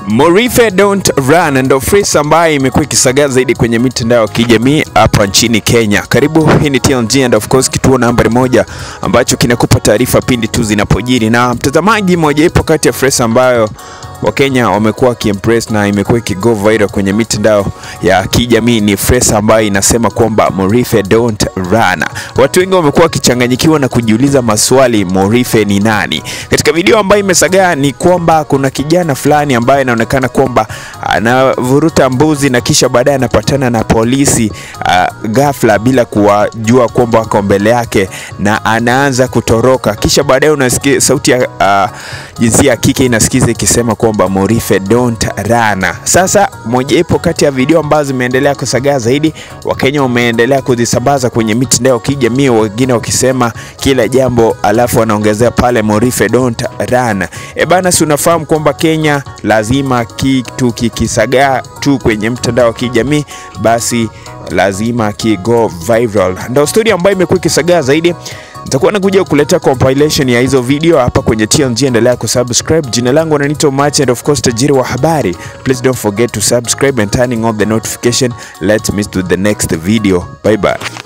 Morife Don't Run ndo phrase ambayo imekuwa ikisagaa zaidi kwenye mitandao ya kijamii hapa nchini Kenya. Karibu, hii ni TLG and of course kituo nambari moja ambacho kinakupa taarifa pindi tu zinapojiri. Na mtazamaji, moja ipo kati ya phrase ambayo Wakenya wamekuwa wakiimpress na imekuwa ikigo viral kwenye mitandao ya kijamii ni phrase ambayo inasema kwamba Morife don't run. Watu wengi wamekuwa wakichanganyikiwa na kujiuliza maswali, Morife ni nani? Katika video ambayo imesagaa ni kwamba kuna kijana fulani ambaye inaonekana kwamba anavuruta mbuzi na kisha baadaye anapatana na polisi uh, ghafla bila kuwajua kwamba wako mbele yake na anaanza kutoroka, kisha baadaye unasikia sauti ya uh, jinsia ya kike inasikiza ikisema kwamba Morife don't run. Sasa moja ipo kati ya video ambazo zimeendelea kusagaa zaidi, Wakenya wameendelea kuzisambaza kwenye mitandao ya kijamii, wengine wakisema kila jambo, alafu wanaongezea pale Morife don't run. E bana, si unafahamu kwamba Kenya lazima kitu kikisagaa tu kwenye mtandao wa kijamii basi lazima kigo viral. Ndio story ambayo imekuwa ikisagaa zaidi nitakuwa nakuja kuletea compilation ya hizo video hapa kwenye TLG. Endelea kusubscribe. Jina langu Ananito Mach and of course tajiri wa habari. Please don't forget to subscribe and turning on the notification. Let's meet to the next video. Bye bye.